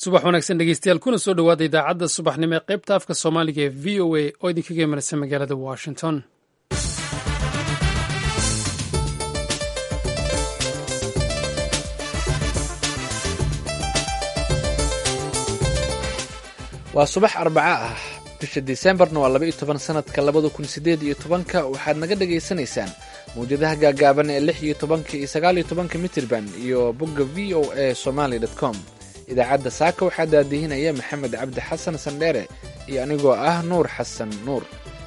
subax wanaagsan dhegeystayaal kuna soo dhowaada idaacadda subaxnimo ee qaybta afka soomaaliga ee v o a oo idinkaga imanaysa magaalada washington waa subax arbaca ah bisha disembarna waa laba iyo toban sanadka labada kun sideed iyo tobanka waxaad naga dhagaysanaysaan mawjadaha gaagaaban ee lix iyo tobanka iyo sagaal iyo tobanka mitirban iyo bogga v o a somaly com idaacadda saaka waxaa daadihinaya maxamed cabdi xasan sandheere iyo anigoo ah nuur xasan nuur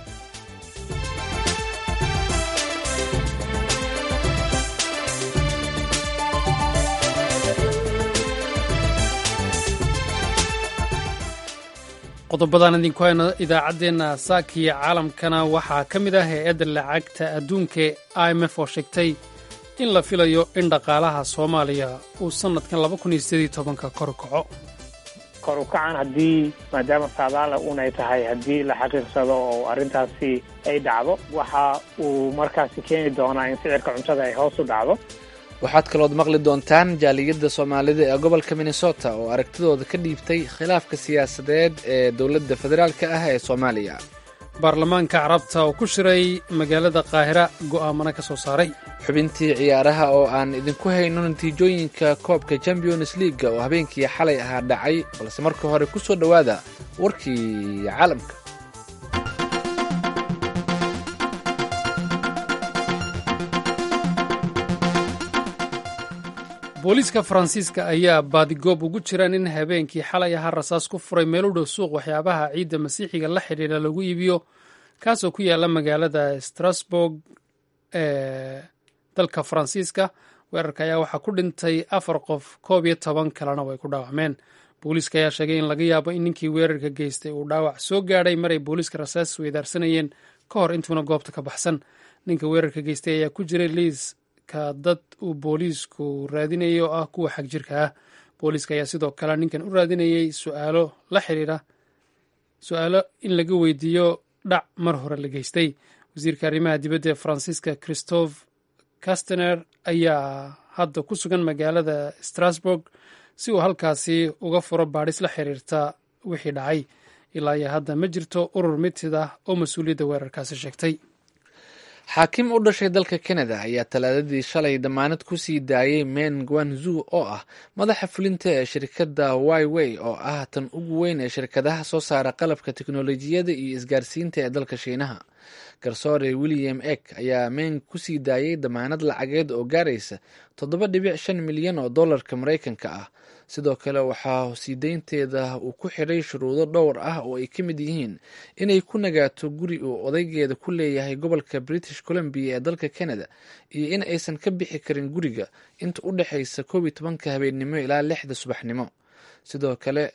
qodobadaan idinku hayno idaacaddeenna saakiya caalamkana waxaa ka mid ah hay-adda lacagta adduunka i m f oo sheegtay in la filayo in dhaqaalaha soomaaliya uu sannadkan laba kun iyo sideed tobanka kor kaco kor u kacan haddii maadaama saadaala unay tahay haddii la xaqiiqsado oo arrintaasi ay dhacdo waxa uu markaasi keeni doonaa in sicirka cuntada ay hoos u dhacdo waxaad kalood maqli doontaan jaaliyadda soomaalida ee gobolka minnesota oo aragtidooda ka dhiibtay khilaafka siyaasadeed ee dowladda federaalka ah ee soomaaliya baarlamaanka carabta oo ku shiray magaalada qaahira go'aamana ka soo saaray xubintii ciyaaraha oo aan idinku hayno natiijooyinka koobka champions leaga oo habeenkii xalay ahaa dhacay balse marka hore ku soo dhowaada warkii caalamka booliiska faransiiska ayaa baadigoob ugu jiraan in habeenkii xalay ahaa rasaas ku furay meel u dhow suuq waxyaabaha ciidda masiixiga la xidhiidha lagu iibiyo kaasoo ku yaala magaalada strasburg ee dalka faransiiska weerarka ayaa waxaa ku dhintay afar qof koob iyo toban kalena way ku dhaawacmeen booliiska ayaa sheegay in laga yaabo in ninkii weerarka geystay uu dhaawac soo gaadhay maray booliiska rasaas weydaarsanayeen ka hor intuuna goobta ka baxsan ninka weerarka geystay ayaa ku jiray liis ka dad uu booliisku raadinayay oo ah kuwa xag jirka ah booliiska ayaa sidoo kale ninkan u raadinayay su'aalo la xiriira su-aalo in laga weydiiyo dhac mar hore la geystay wasiirka arrimaha dibadda ee faransiiska christophe castaner ayaa hadda ku sugan magaalada strasburg si uu halkaasi uga furo baadhis la xiriirta wixii dhacay ilaa iyo hadda ma jirto urur mitid ah oo mas-uuliyadda weerarkaasi sheegtay xaakim u dhashay dalka kanada ayaa talaadadii shalay damaanad ku sii daayay men guanzu oo ah madaxa fulinta ee shirkadda wyway oo ah tan ugu weyn ee shirkadaha soo saara qalabka teknolojiyadda iyo isgaarsiinta ee dalka shiinaha garsoore william ek ayaa men ku sii daayay damaanad lacageed oo gaaraysa toddoba dhibic shan milyan oo dollarka maraykanka ah sidoo kale waxaa sii deynteeda uu ku xidhay shuruudo dhowr ah oo ay ka mid yihiin inay ku nagaato guri uu odaygeeda ku leeyahay gobolka british columbia ee dalka canada iyo in aysan ka bixi karin guriga inta u dhexaysa koob iyo tobanka habeennimo ilaa lixda subaxnimo sidoo kale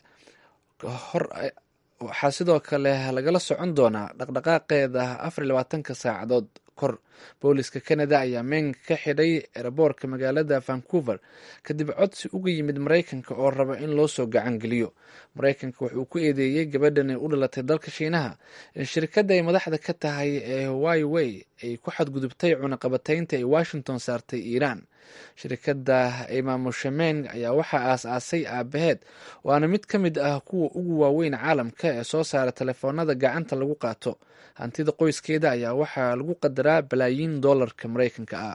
waxaa sidoo kale lagala socon doonaa dhaqdhaqaaqeeda afar iyo labaatanka saacadood kor booliska canada ayaa meenga ka xidhay eraboorka magaalada vancouver kadib codsi uga yimid maraykanka oo raba in loo soo gacan geliyo maraykanka wuxuu ku eedeeyey gabadhani u dhalatay dalka shiinaha in shirkadda ay madaxda ka tahay ee wyway ay ku xadgudubtay cunaqabataynta ay washington saartay iiraan shirkadda ay maamusha meng ayaa waxaa aas-aasay aabaheed waana mid ka mid ah kuwa ugu waaweyn caalamka ee soo saara telefoonada gacanta lagu qaato hantida qoyskeeda ayaa waxaa lagu qadaraa balaayiin dollarka maraykanka ah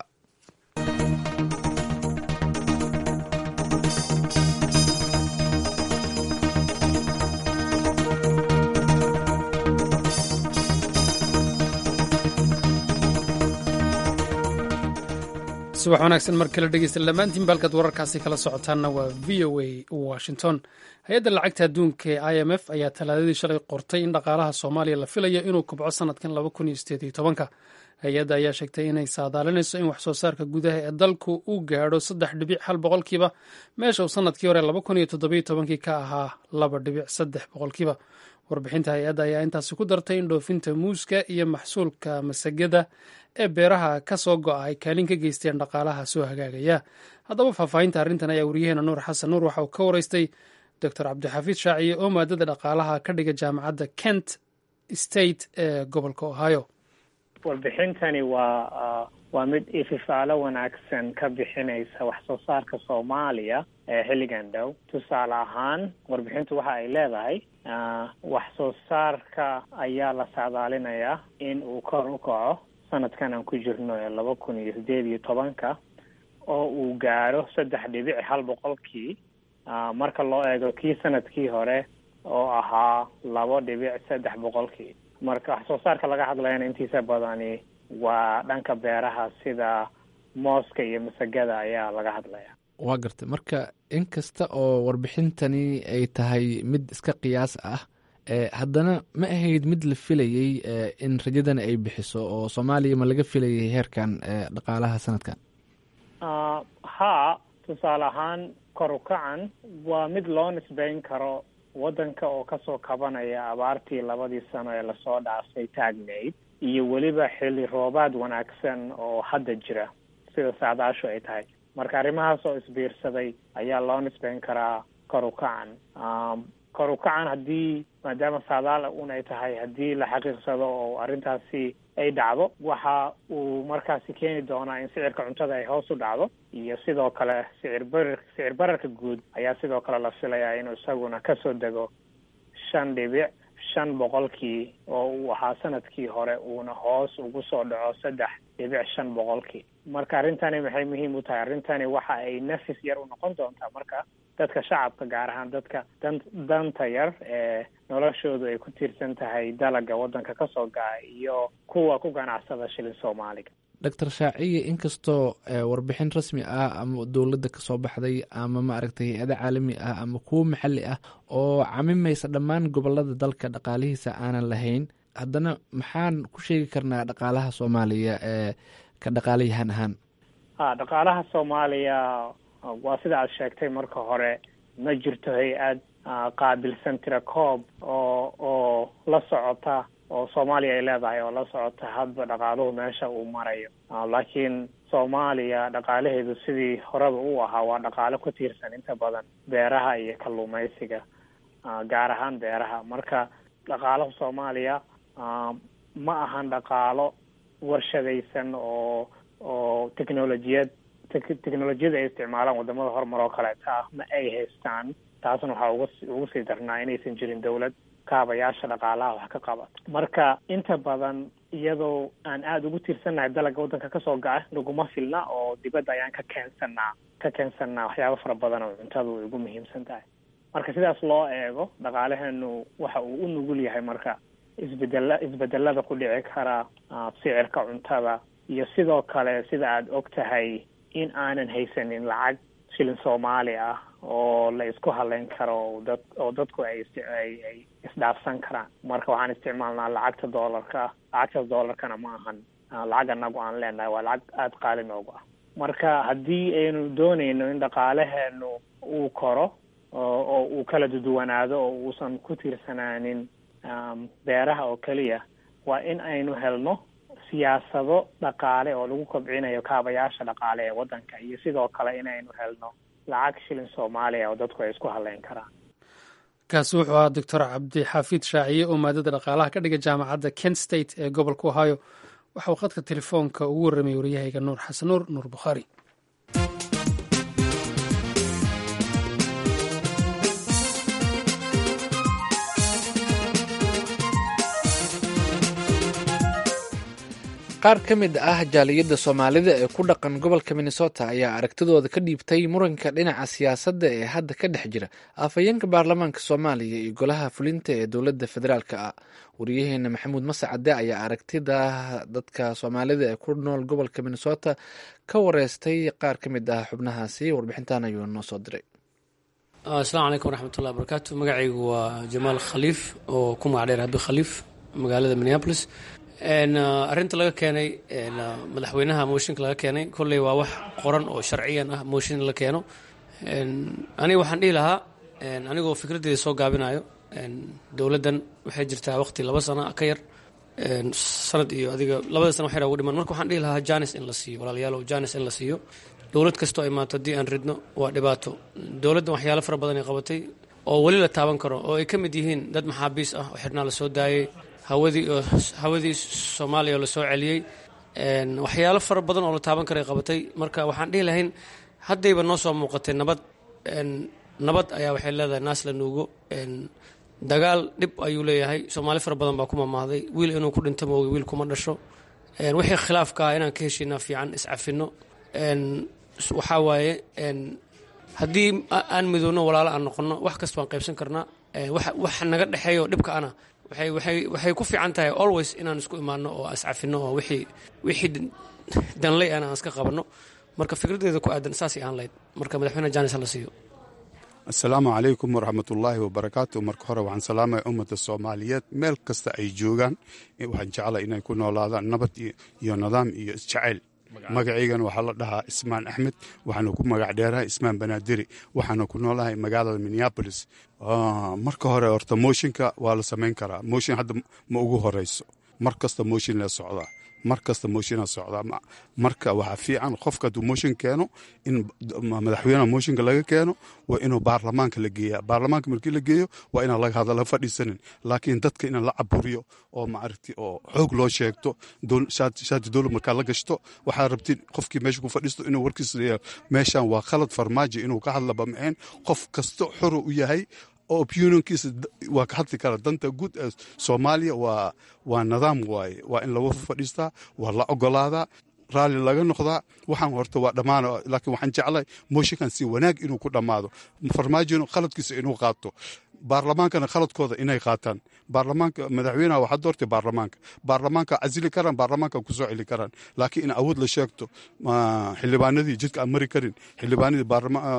subax wanaagsan mar kale dhegeysta dhammaantiin baalkaad wararkaasi kala socotaanna waa v o a washington hay-adda lacagta adduunka ee i m f ayaa talaadadii shalay qortay in dhaqaalaha soomaaliya la filayo inuu kubco sanadkan laba kun iyo sideed iyo tobanka hay-adda ayaa sheegtay inay saadaalinayso in wax soo saarka gudaha ee dalku uu gaadho saddex dhibic hal boqolkiiba meesha uu sanadkii hore laba kun iyo toddobiyo tobankii ka ahaa laba dhibic saddex boqolkiiba warbixinta hay-adda ayaa intaasi ku dartay in dhoofinta muuska iyo maxsuulka masagada ee beeraha ka soo go'a ay kaalin ka geysteen dhaqaalaha soo hagaagaya haddaba faahfaahinta arrintan ayaa wariyaheena nuur xasan nuur waxa uu ka waraystay doctor cabdixafiid shaaciye oo maadada dhaqaalaha ka dhiga jaamacadda kent state ee gobolka ohio warbixintani waa waa mid ififaalo wanaagsan ka bixinaysa wax soo saarka soomaaliya ee xilligan dhow tusaale ahaan warbixintu waxa ay leedahay wax soo saarka ayaa la saadaalinayaa in uu kor u kaco sanadkan aan ku jirno ee laba kun iyo sideed iyo tobanka oo uu gaaro saddex dhibic hal boqolkii marka loo eego kii sanadkii hore oo ahaa labo dhibic saddex boqolkii marka wax soo saarka laga hadlayana intiisa badani waa dhanka beeraha sida mooska iyo masagada ayaa laga hadlaya waa gartay marka in kasta oo warbixintani ay tahay mid iska qiyaas ah haddana ma ahayd mid la filayey in rajadana ay bixiso oo soomaaliya ma laga filayay heerkan dhaqaalaha sanadkan haa tusaale ahaan kor u kacan waa mid loo nisbeyn karo waddanka oo kasoo kabanaya abaartii labadii sano ee lasoo dhaafay taagnayd iyo weliba xilli roobaad wanaagsan oo hadda jira sida saadaashu ay tahay marka arrimahaas oo isbiirsaday ayaa loo nisbeyn karaa kor u kacan kor u kacan haddii maadaama saadaal un ay tahay haddii la xaqiiqsado oo arrintaasi ay dhacdo waxa uu markaasi keeni doonaa in sicirka cuntada ay hoos u dhacdo iyo sidoo kale sicir barar sicir bararka guud ayaa sidoo kale la filayaa inuu isaguna kasoo dego shan dhibic shan boqolkii oo uu ahaa sanadkii hore uuna hoos ugu soo dhaco saddex dhibic shan boqolkii marka arrintani maxay muhiim u tahay arrintani waxa ay nafis yar u noqon doontaa marka dadka shacabka gaar ahaan dadka dan danta yar ee noloshoodu ay ku tiirsan tahay dalaga waddanka kasoo gaca iyo kuwa ku ganacsada shilin soomaaliga doctor shaaciye inkastoo warbixin rasmi ah ama dowladda kasoo baxday ama maaragtay hay-ada caalami ah ama kuwo maxalli ah oo camimaysa dhammaan gobolada dalka dhaqaalihiisa aanan lahayn haddana maxaan ku sheegi karnaa dhaqaalaha soomaaliya ee ka dhaqaalayahan ahaan ha dhaqaalaha soomaaliya waa sida aad sheegtay marka hore ma jirto hay-ad qaabilsan tira koob oo oo la socota oo soomaaliya ay leedahay oo la socota hadba dhaqaaluhu meesha uu marayo laakiin soomaaliya dhaqaalaheedu sidii horeba u ahaa waa dhaqaalo ku tiirsan inta badan beeraha iyo kalluumaysiga gaar ahaan beeraha marka dhaqaalaha soomaaliya ma ahan dhaqaalo warshadaysan oo oo technolojiyad technolojiyada ay isticmaalaan wadamada horumar oo kaleeta ah ma ay haystaan taasna waxaa uga ugu sii darnaa inaysan jirin dawlad kaabayaasha dhaqaalaha wax ka qabat marka inta badan iyadoo aan aada ugu tiirsannahay dalaga waddanka kasoo gaca naguma filna oo dibadda ayaan ka keensanaa ka keensanaa waxyaaba fara badan oo cuntadu ay ugu muhiimsan tahay marka sidaas loo eego dhaqaalaheenu waxa uu u nugul yahay marka isbedela isbedelada ku dhici kara sicirka cuntada iyo sidoo kale sida aada og tahay in aanan haysanin lacag shilin soomaali ah oo la isku haleyn karo dad oo dadku ay ay ay isdhaafsan karaan marka waxaan isticmaalnaa lacagta doolarka lacagtaas doolarkana ma ahan lacag anagu aan leenahay waa lacag aada qaali noogu ah marka haddii aynu doonayno in dhaqaalaheenu uu koro oo uu kala duduwanaado oo uusan ku tiirsanaanin beeraha oo keliya waa in aynu helno siyaasado dhaqaale oo lagu kobcinayo kaabayaasha dhaqaale ee waddanka iyo sidoo kale inaynu helno lacag shilin soomaaliya oo dadku ay isku haleyn karaan kaasi wuxuu ahaa doctor cabdixafiid shaaciye oo maadada dhaqaalaha ka dhiga jaamacadda kent state ee gobolka ohio waxa uu khadka telefoonka ugu warramay waryahayga nuur xasan nuur nuur bukhaari qaar ka mid ah jaaliyadda soomaalida ee ku dhaqan gobolka minnesota ayaa aragtidooda ka dhiibtay muranka dhinaca siyaasadda ee hadda ka dhex jira afhayeenka baarlamaanka soomaaliya iyo golaha fulinta ee dowladda federaalk ah wariyaheena maxamuud mascade ayaa aragtida dadka soomaalida ee ku nool gobolka minnesota ka wareystay qaar ka mid ah xubnahaasi warbixintan ayuu noo soo diray asalaamu calaykum waraxmatullahi wabarakaatu magacaygu waa jamaal khaliif oo ku magac dheer habi khaliif magaalada minneapolis arrinta laga keenay madaxweynaha mooshinka laga keenay kolley waa wax qoran oo sharciyan ah mooshin la keeno aniga waxaan dhihi lahaa anigoo fikraddeeda soo gaabinayo dowladdan waxay jirtaa waqti laba sano ka yar sanad iyo adiga labada sana waxyar ugu dhiman marka waxaan dhihi lahaa janis in la siiyo walaalayaalow janis in la siiyo dowlad kastoo imaato haddii aan ridno waa dhibaato dowladdan waxyaalo fara badan ay qabatay oo weli la taaban karo oo ay ka mid yihiin dad maxaabiis ah oo xidhnaa la soo daayay hawadii hawadii soomaaliya oo lasoo celiyey waxyaalo fara badan oo la taaban karay qabatay marka waxaan dhihi lahayn haddayba noo soo muuqatay nabad nabad ayaa waxay leedahay naas la nuugo dagaal dhib ayuu leeyahay soomaali fara badan baa ku mamahday wiil inuu ku dhinto mooga wiil kuma dhasho wixii khilaafka ah inaan ka heshiinaa fiican iscafino waxaa waaye haddii aan midoobno walaalo aan noqono wax kasta waan qaybsan karnaa wax naga dhexeeyo dhibka ana waxay ku fiican tahay always inaan isku imaano oo iscafino oo wixii danley ana aan iska qabanno marka fikraddeeda ku aadan saasay ahaan lahayd marka madaxweyne jaanis la siiyo assalaamu calaykum waraxmat ullaahi wabarakaatu marka hore waxaan salaamaya ummadda soomaaliyeed meel kasta ay joogaan waxaan jeclay inay ku noolaadaan nabad iyo nidaam iyo isjacayl magacaygana waxaa la dhahaa ismaan axmed waxaana ku magac dheerahay ismaan banaadiri waxaana ku noolahay magaalada minneabolis marka hore horta mooshinka waa la samayn karaa mooshin hadda ma ugu horeyso mar kasta mooshin la socdaa mar kasta mooshinaa socdaa marka waxaa fiican qofka hadduu mooshin keeno in madaxweyneha mooshinka laga keeno waa inuu baarlamaanka la geeya baarlamaanka markii la geeyo waa inaan laga hadala fadhiisanin laakiin dadka inaan la caburiyo oo maaragti oo xoog loo sheegto shaati dowlad markaa la gashto waxaa rabtin qofkii meesha ku fadhiisto inuu warkiisa leeyahay meeshan waa khalad farmaajo inuu ka hadlaba maxeen qof kasta xoro u yahay oo opinionkiisa waa ka hadli kara danta guud ee soomaaliya waa waa nidaam waaye waa in lagu fadhiistaa waa la ogolaadaa raalli laga noqdaa waxaan horta waa dhammaana laakiin waxaan jeclay mooshinkan si wanaag inuu ku dhammaado farmaajona khaladkiisa inuu qaato baarlamaankana khaladkooda inay qaataan baarlamaanka madaxweynaha waxaa doortay baarlamaanka baarlamaanka casili karaan baarlamaanka kusoo celi karaan laakiin in awood la sheegto xildhibaanadii jidka aan mari karin xildhibaanadii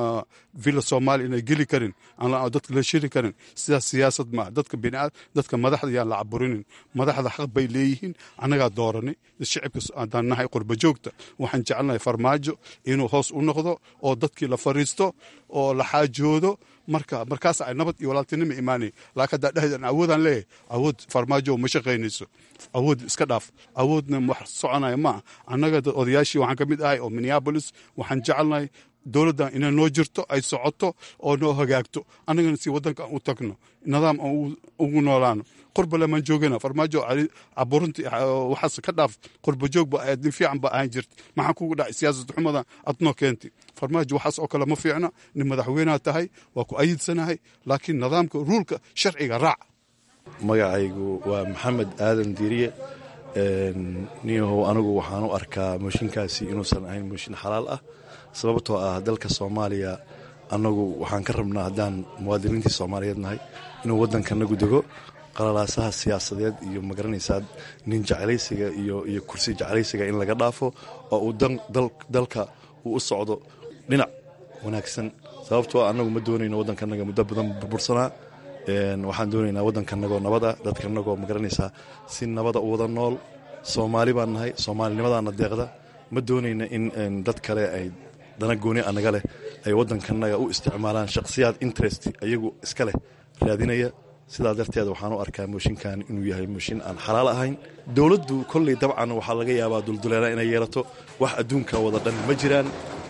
villa soomaaliya inay geli karin aan dadka la shiri karin sidaas siyaasad maaha dadka biniaad dadka madaxda yaan la caburinin madaxda xaq bay leeyihiin annagaa dooranay shicibka haddaan nahay qurba joogta waxaan jecelnahay farmaajo inuu hoos u noqdo oo dadkii la fariisto oo la xaajoodo marka markaas ay nabad iyo walaaltinima imaanay laakiin haddaa dhehdan awoodaan leeyahay awood farmaajo ma shaqaynayso awood iska dhaaf awoodna wax soconaya maaha annaga odayaashii waxaan ka mid ahay oo minneabolis waxaan jecelnahay dowladdan inay noo jirto ay socoto oo noo hagaagto annagana si waddanka aan u tagno nidaam aan ugu noolaano qurbale maan joogana farmaajo caburunti waxaas ka dhaaf qurba joog ba ahayd nin fiican ba ahaan jirta maxaa kugu dhacay siyaasad xumadan adnoo keentay farmaajo waxaas oo kale ma fiicna nin madaxweynaha tahay waa ku ayidsanahay laakiin nidaamka ruulka sharciga raac magacaygu waa maxamed aadan diiriye niyahow anigu waxaan u arkaa mooshinkaasi inuusan ahayn mooshin xalaal ah sababtoo ah dalka soomaaliya annagu waxaan ka rabnaa haddaan muwaadiniintii soomaaliyeed nahay inuu waddankanagu dego qalalaasaha siyaasadeed iyo magaranaysaa nin jeclaysiga iyo kursi jeclaysiga in laga dhaafo oo uu dalka uu u socdo dhinac wanaagsan sababtoo annagu ma doonayno waddankanaga muddo badan burbursanaa waxaan doonaynaa waddankanagoo nabada dadkanagoo magaranaysaa si nabada u wada nool soomaali baan nahay soomaalinimadaana deeqda ma doonayna in dad kale ay dana gooni anaga leh ay waddankanaga u isticmaalaan shakhsiyaad interest ayagu iska leh raadinaya sidaa darteed waxaan u arkaa mooshinkan inuu yahay mooshin aan xalaal ahayn dowladdu kolley dabcan waxaa laga yaabaa dulduleela inay yeelato wax adduunka wada dhan ma jiraan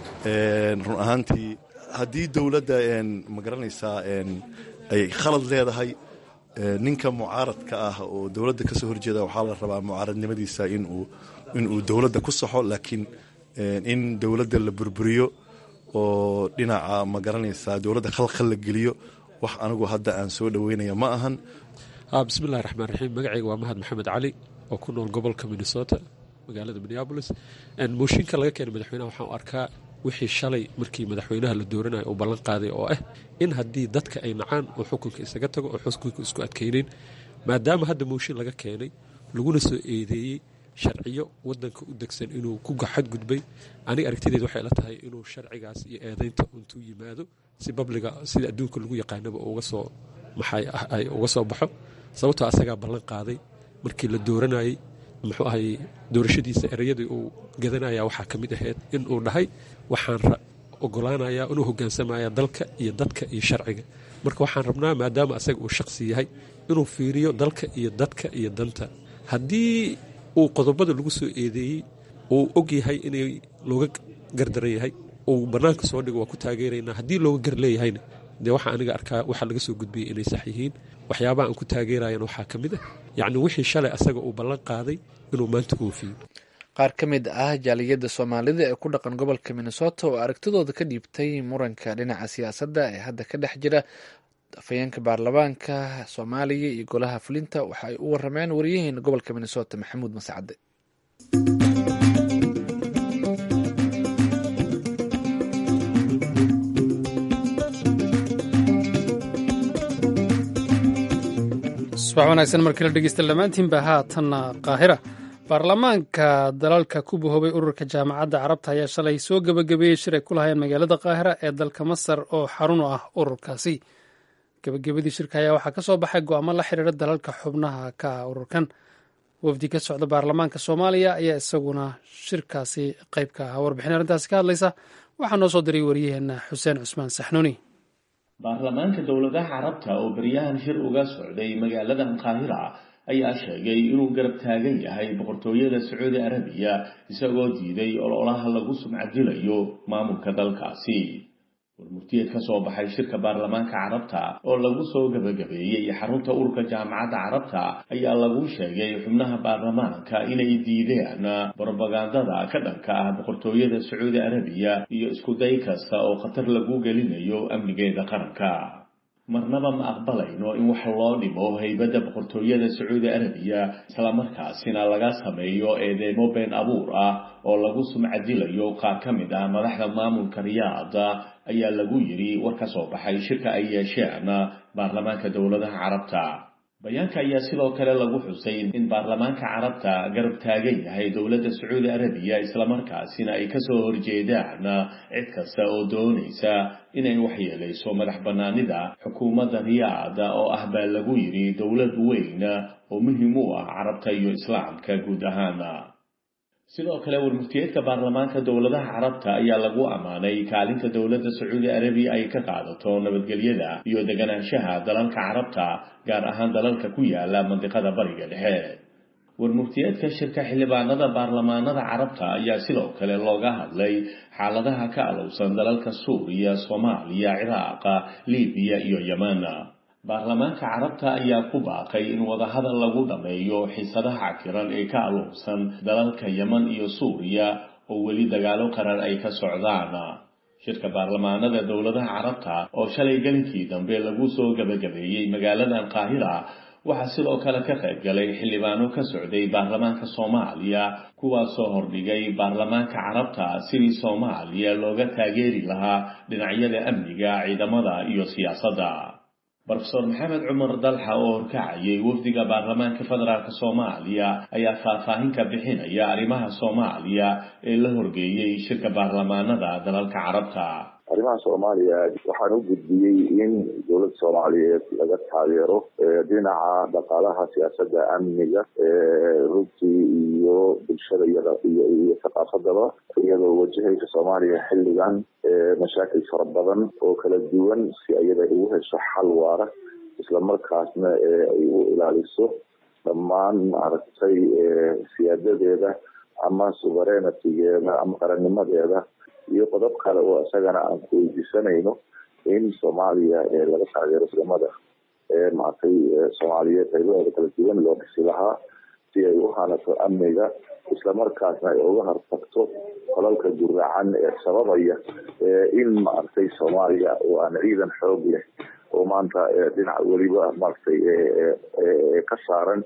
run ahaantii haddii dowladda ma garanaysaa ay khalad leedahay ninka mucaaradka ah oo dowladda ka soo horjeeda waxaa la rabaa mucaaradnimadiisa inuu dowladda ku saxo laakiin in dowladda la burburiyo oo dhinaca ma garanaysaa dowladda khalkhal la geliyo wax anigu hadda aan soo dhoweynaya ma ahan bismillahi raxmaan raxiim magacayga waa mahad maxamed cali oo ku nool gobolka minnesota magaalada minneabolis mooshinka laga keenay madaxweynaha waxaan u arkaa wixii shalay markii madaxweynaha la dooranayo uu ballan qaaday oo ah in haddii dadka ay nacaan oo xukunka isaga tago oo xukunka isku adkaynayn maadaama hadda mooshin laga keenay laguna soo eedeeyey sharciyo wadanka u degsan inuu ku xadgudbay aniga aragtideed waxay la tahay inuu sharcigaas iyo eedaynta intuu yimaado si babliga sida adduunka lagu yaqaanaba uga soo maxay ay uga soo baxo sababtoo asagaa ballan qaaday markii la dooranayey muxuu ahay doorashadiisa ereyadii uu gadanaya waxaa ka mid ahayd in uu dhahay waxaan ogolaanayaa inuu hogaansamaya dalka iyo dadka iyo sharciga marka waxaan rabnaa maadaama asaga uu shaqsi yahay inuu fiiriyo dalka iyo dadka iyo danta haddii uu qodobada lagu soo eedeeyey uu og yahay inay looga gardaran yahay uu bannaanka soo dhigo waa ku taageeraynaa haddii looga gar leeyahayna dee waxaa aniga arkaa waxaa laga soo gudbiyey inay sax yihiin waxyaabaha aan ku taageerayan waxaa ka mid ah yacni wixii shalay asaga uu ballan qaaday inuu maanta oofiyo qaar ka mid ah jaaliyadda soomaalida ee ku dhaqan gobolka minnesota oo aragtidooda ka dhiibtay muranka dhinaca siyaasadda ee hadda ka dhex jira afhayeenka baarlamaanka soomaaliya iyo golaha fulinta waxa ay u warameen wariyaheena gobolka minnesota maxamuud masacade subax wanaagsan markii la dhegeysta dhammaantiinba haatanna qaahira baarlamaanka dalalka ku bahoobay ururka jaamacadda carabta ayaa shalay soo gebagabeeyey shir ay ku lahayeen magaalada qaahira ee dalka masar oo xarun u ah ururkaasi gebagabadii shirka ayaa waxaa ka soo baxay go'aamo la xiriira dalalka xubnaha ka ah ururkan wafdi ka socda baarlamaanka soomaaliya ayaa isaguna shirkaasi qayb ka ah warbixin arrintaasi ka hadlaysa waxaa noo soo diray wariyaheenna xuseen cusmaan saxnuuni baarlamaanka dowladaha carabta oo beryahan shir uga socday magaaladan qaahira ayaa sheegay inuu garab taagan yahay boqortooyada sacuudi arabiya isagoo diiday ololaha lagu sumcadilayo maamulka dalkaasi warmurtiyeed ka soo baxay shirka baarlamaanka carabta oo lagu soo gebagabeeyey xarunta ururka jaamacadda carabta ayaa lagu sheegay xubnaha baarlamaanka inay diideen brobagandada ka dhanka ah boqortooyada sacuudi arabiya iyo iskuday kasta oo khatar lagu gelinayo amnigeeda qaranka marnaba ma aqbalayno in wax loo dhimo haybadda boqortooyada sacuudi arabiya islamarkaasina laga sameeyo eedeemo been abuur ah oo lagu sumcadilayo qaar ka mid ah madaxda maamulka riyaada ayaa lagu yidhi war ka soo baxay shirka ay yeesheen baarlamaanka dowladaha carabta bayaanka ayaa sidoo kale lagu xusay in baarlamaanka carabta garab taagan yahay dowladda sacuudi arabiya islamarkaasina ay kasoo horjeedaan cid kasta oo doonaysa inay waxyeelayso madax bannaanida xukuumadda riyaada oo ah baa lagu yidhi dowlad weyn oo muhiim u ah carabta iyo islaamka guud ahaan sidoo kale warmurtiyeedka baarlamaanka dowladaha carabta ayaa lagu ammaanay kaalinta dowladda sacuudi arabiya ay ka qaadato nabadgelyada iyo deganaanshaha dalalka carabta gaar ahaan dalalka ku yaala mandiqada bariga dhexe warmurtiyeedka shirka xildhibaanada baarlamaanada carabta ayaa sidoo kale looga hadlay xaaladaha ka alowsan dalalka suuriya soomaaliya ciraaqa libiya iyo yeman baarlamaanka carabta ayaa ku baaqay in wadahadal lagu dhammeeyo xiisadaha cakiran ee ka alowsan dalalka yeman iyo suuriya oo weli dagaalo qarar ay ka socdaan shirka baarlamaanada dowladaha carabta oo shalay gelinkii dambe lagu soo gebagabeeyey magaaladan qaahira waxaa sidoo kale ka qayb galay xildhibaano ka socday baarlamaanka soomaaliya kuwaasoo hordhigay baarlamaanka carabta sidii soomaaliya looga taageeri lahaa dhinacyada amniga ciidamada iyo siyaasadda brofeor maxamed cumar dalxa oo horkacayay wafdiga baarlamaanka federaalk soomaaliya ayaa faahfaahin ka bixinaya arrimaha soomaaliya ee la horgeeyey shirka baarlamaanada dalalka carabta arrimaha soomaaliya waxaan u gudbiyey in dowladda soomaaliyeed laga taageero dhinaca dhaqaalaha siyaasadda amniga runtii iyo bulshada iyada iyo iyo thaqaafadaba iyadoo wajahaysa soomaaliya xilligan mashaakil fara badan oo kala duwan si iyada ugu hesho xal waara islamarkaasna ay u ilaaliso dhammaan maaragtay siyaadadeeda ama suverenitigeeda ama qarannimadeeda iyo qodob kale oo isagana aan ku weydiisanayno in soomaaliya laga taageero ciidamada maaragtay soomaaliyeed qaybahooda kala duwan loo dhisi lahaa si ay u hanato amniga islamarkaasna ay uga hortagto qolalka guracan ee sababaya in maaragtay soomaaliya oo aan ciidan xoog leh oo maanta dhinac weliba maaragtay ka saaran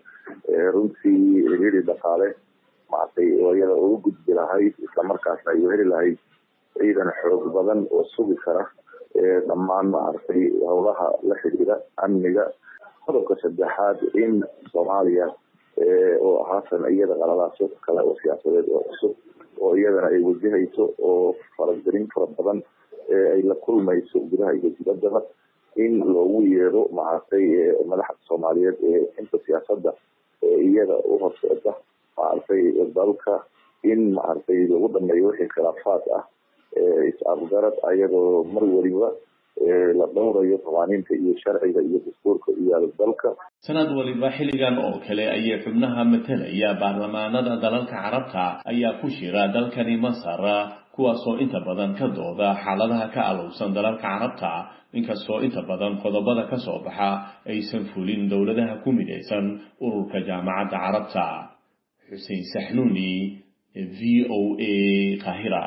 runtii heli dhaqaale maaragtay oo iyada uga gudbi lahayd islamarkaasna ay heli lahayd ciidan xoog badan oo sugi kara dhammaan maaragtay howlaha la xidhiira amniga qodobka saddexaad in soomaaliya oo haatan iyada qalalaasyo kale oo siyaasadeed oo cusub oo iyadana ay wajahayso oo faragelin fara badan ay la kulmayso gudaha iyo dibaddaba in loogu yeero maaragtay madaxda soomaaliyeed ee inta siyaasadda iyada u horseeda maaragtay dalka in maaragtay lagu dhameeyo wixii khilaafaad ah is-afgarad ayadoo mar weliba la dhowrayo qawaaniinta iyo sharciga iyo dastuurka iyo dalka sanad waliba xilligan oo kale ayay xubnaha matalaya baarlamaanada dalalka carabta ayaa ku shira dalkani masar kuwaasoo inta badan ka dooda xaaladaha ka alowsan dalalka carabta inkastoo inta badan qodobada ka soo baxa aysan fulin dowladaha ku midaysan ururka jaamacadda carabta xuseen saxnuuni v o a qahira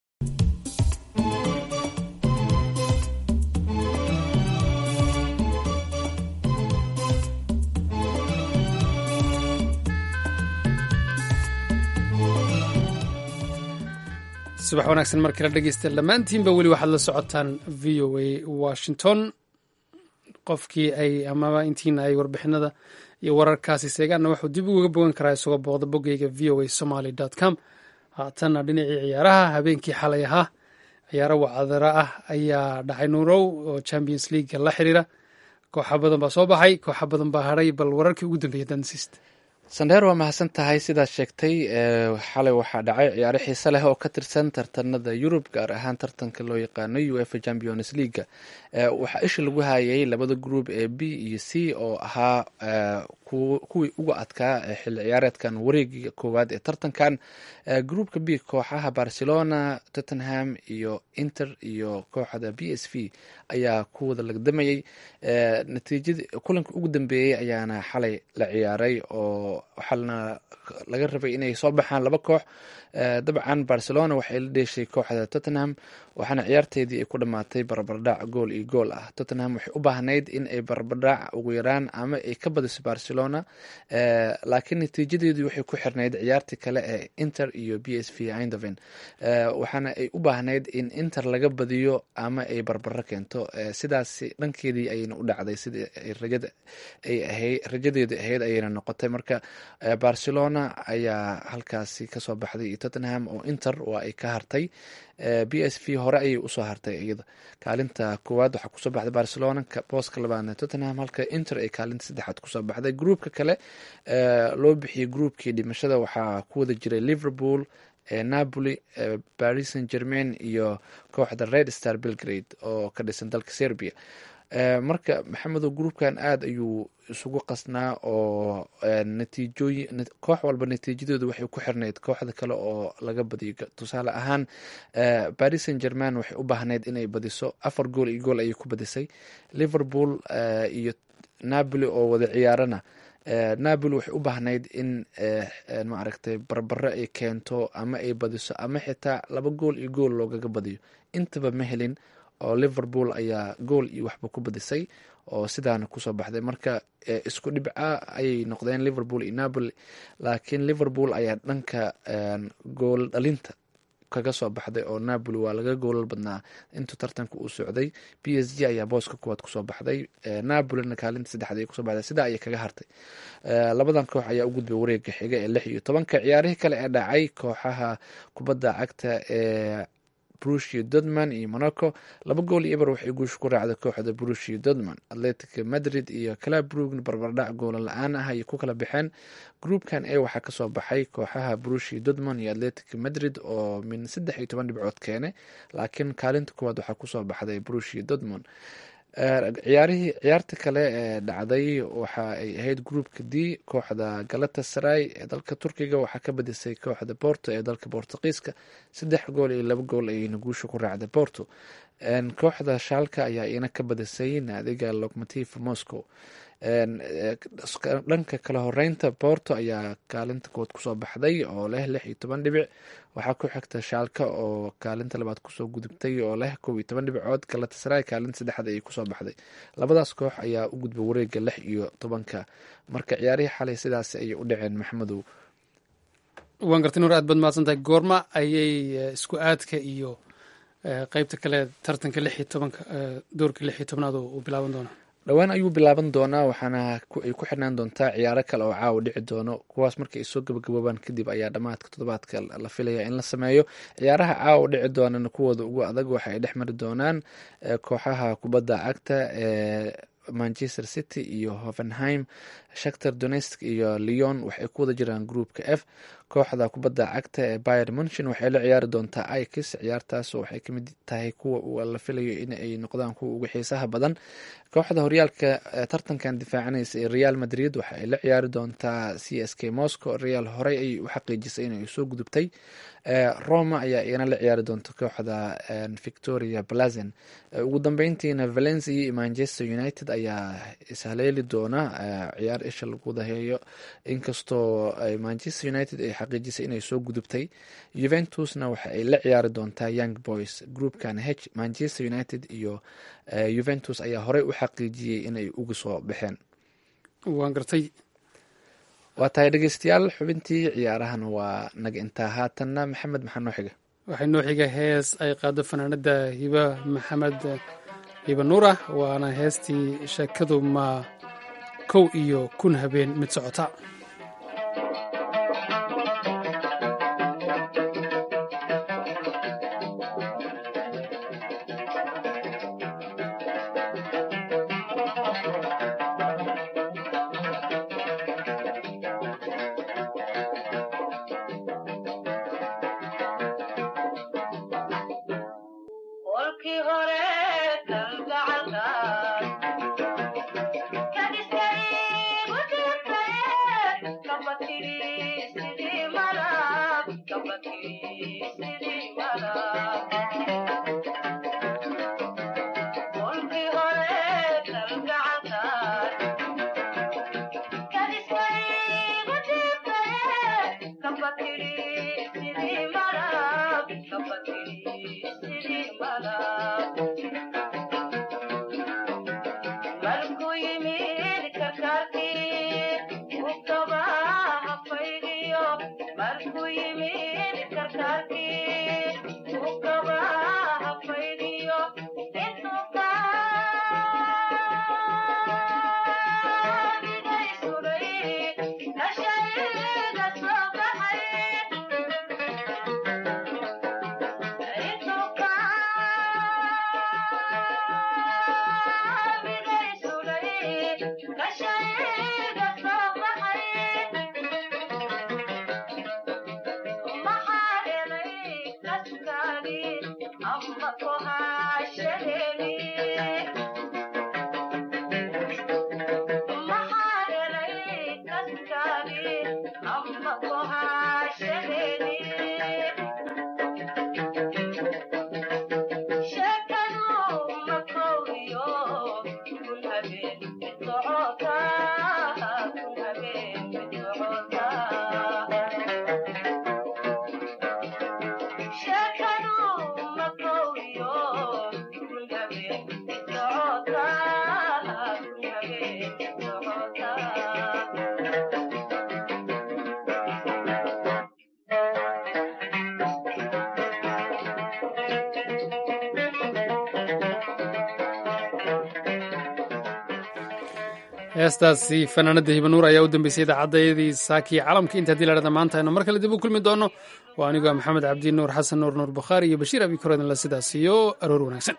subax wanaagsan mar kale dhegeysta dhammaantiinba weli waxaad la socotaan v o a washington qofkii ay amaba intiina ay warbixinada iyo wararkaasi seegaanna wuxuu dib ugaga bogan karaa isagoo booqda boggeyga v o a somaly com haatanna dhinacii ciyaaraha habeenkii xalay ahaa ciyaaro wacdara ah ayaa dhacay nuurow oo champions leaguega la xiriira kooxa badan baa soo baxay kooxa badan baa hadhay bal wararkii ugu dambeeya dansist sandheer waa mahadsan tahay sidaad sheegtay xalay waxaa dhacay ciyaaro xiise leh oo ka tirsan tartanada yurub gaar ahaan tartanka loo yaqaano uefa champions leaga waxaa isha lagu hayay labada group ee b iyo c oo ahaa kuwii uga adkaa xilli ciyaareedkan wareegiga koowaad ee tartankan groupka b kooxaha barcelona tottenham iyo inter iyo kooxda b s v ayaa ku wada lagdamayay natiijadii kulanka ugu dambeeyey ayaana xalay la ciyaaray oo waxaana laga rabay inay soo baxaan laba koox dabcan barcelona waxay la dheeshay kooxda tottenham waxaana ciyaarteedii ay ku dhammaatay barbardhac gool iyo gool ah tottenham waxay u baahnayd in ay barbardhac ugu yaraan ama ay ka badiso barcelona laakiin natiijadeedii waxay ku xirnayd ciyaartii kale ee inter iyo b s v eindhoven waxaana ay u baahnayd in inter laga badiyo ama ay barbaro keento sidaas dhankeedii ayayna u dhacday sidii rajada ay ahayd rajadeedu ahayd ayayna noqotay marka barcelona ayaa halkaasi kasoo baxday iyo tottenham oo inter waa ay ka hartay b s v hore ayay usoo hartay iyada kaalinta koowaad waxaa kusoo baxday barcelona booska labaadna tottenham halka inter ay kaalinta saddexaad kusoo baxday groupka kale loo bixiyey groupkii dhimashada waxaa ku wada jiray liverpool napoli paris saint germain iyo kooxda red star belgrade oo ka dhisan dalka serbia marka maxamedow groupkan aada ayuu isugu qasnaa oo natiijooyin koox walba natiijadeedu waxay ku xirnayd kooxda kale oo laga badiyo tusaale ahaan paris saint german waxay u baahnayd inay badiso afar gool iyo gool ayay ku badisay liverpool iyo napoli oo wada ciyaarana napoli waxay u baahnayd in maaragtay barbaro ay keento ama ay badiso ama xitaa laba gool iyo gool loogaga badiyo intaba ma helin oo liverpool ayaa gool iyo waxba ku badisay oo sidaana kusoo baxday marka isku dhibca ayay noqdeen liverpool iyo napoli laakiin liverpool ayaa dhanka gool dhalinta kaga soo baxday oo napoli waa laga goolal badnaa intuu tartanka uu socday b s g ayaa booska kuwaad kusoo baxday napolina kaalinta saddexaad ay kusoo baxday sidaa ayay kaga hartay labadan koox ayaa u gudbay wareega xiga ee lix iyo tobanka ciyaarihii kale ee dhacay kooxaha kubadda cagta ee brushio dodman iyo monaco laba gool iyo eber waxay guusha ku raacday kooxda brushio dodman atletic madrid iyo clabrugn barbardhac goola la-aan ah ayay ku kala baxeen groupkan e waxaa kasoo baxay kooxaha brushio dodman iyo atletic madrid oo min saddex iyo toban dhibcood keene laakiin kaalinta kuwaad waxaa kusoo baxday brushio dodman ciyaarihii ciyaarta kale ee dhacday waxa ay ahayd groupka d kooxda galatasaray ee dalka turkiga waxaa ka badisay kooxda borto ee dalka bortuqiiska saddex gool iyo laba gool ayayna guusha ku raacday borto kooxda shaalka ayaa iyana ka badisay naadiga locmotiv moscow dhanka kala horeynta borto ayaa kaalinta kood kusoo baxday oo leh lix iyo toban dhibic waxaa ku xigta shaalka oo kaalinta labaad kusoo gudubtay oo leh kow iyo toban dhibcood galatasaray kaalinta saddexaad ayay kusoo baxday labadaas koox ayaa u gudbay wareega lix iyo tobanka marka ciyaarihii xalay sidaas ayay u dhaceen maxamedow waan gartay nuur aad baad mahadsantahay goorma ayay isku aadka iyo qeybta kale tartanka lix iyo tobanka doorka lix iyo tobnaad uu bilaaban doonaa dhowaan ayuu bilaaban doonaa waxaana ay ku xirnaan doontaa ciyaaro kale oo caawa dhici doono kuwaas markay ay soo gabagaboobaan kadib ayaa dhammaadka toddobaadka la filaya in la sameeyo ciyaaraha caawa dhici doonana kuwooda ugu adag waxa ay dhex mari doonaan kooxaha kubadda cagta ee manchester city iyo hovenheim shakter donetsk iyo leon waxay ku wada jiraan groupka f kooxda kubadda cagta ee bayer munchen waxay la ciyaari doontaa ikis ciyaartaas waxay kamid tahay kuwa la filayo in ay noqdaan kuwa ugu xiisaha badan kooxda horyaalka tartankan difaacanaysa ee real madrid waxa ay la ciyaari doontaa c s k moscow real horey ayay u xaqiijisay inay soo gudubtay roma ayaa iyana la ciyaari doonta kooxda victoria blazen ugu dambeyntiina valencia iyo manchester united ayaa ishaleeli doona ciyaar isha lagu daheeyo inkastoo manchester united ay xaqiijisay inay soo gudubtay juventusna waxa ay la ciyaari doontaa young boys groupkan h manchester united iyo juventus ayaa horey u xaqiijiyey inay uga soo baxeen waan gartay waa tahay dhegeystayaal xubintii ciyaarahana waa naga intaa haatanna maxamed maxaa noo xiga waxay noo xiga hees ay qaado fanaanada hiba maxamed hiba nuura waana heestii sheekadu ma kow iyo kun habeen mid socota heestaasi fanaanada hibanuur ayaa u dambeysay idaacadayadii saakii calamka inta hadii lahahda maanta aynu mar kale dib u kulmi doono waa anigoo maxamed cabdi nuur xasan nuur nuur bukhaari iyo bashiir abi korodinla sidaas iyo aroor wanaagsan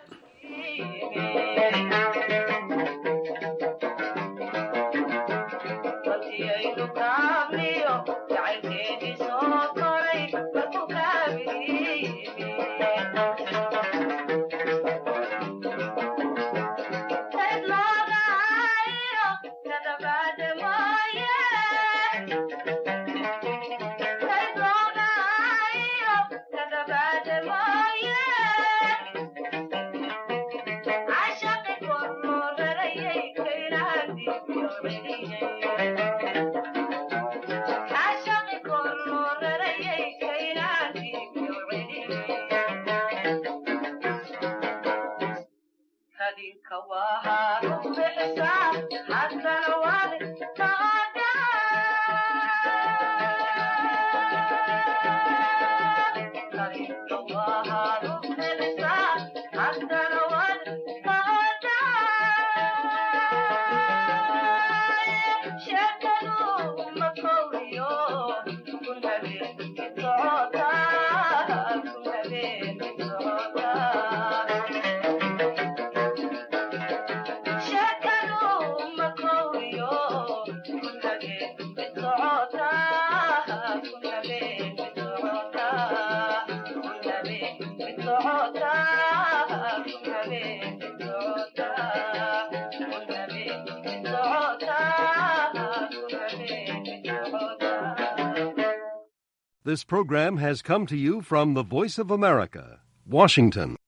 This program has come to you from the Voice of America, Washington.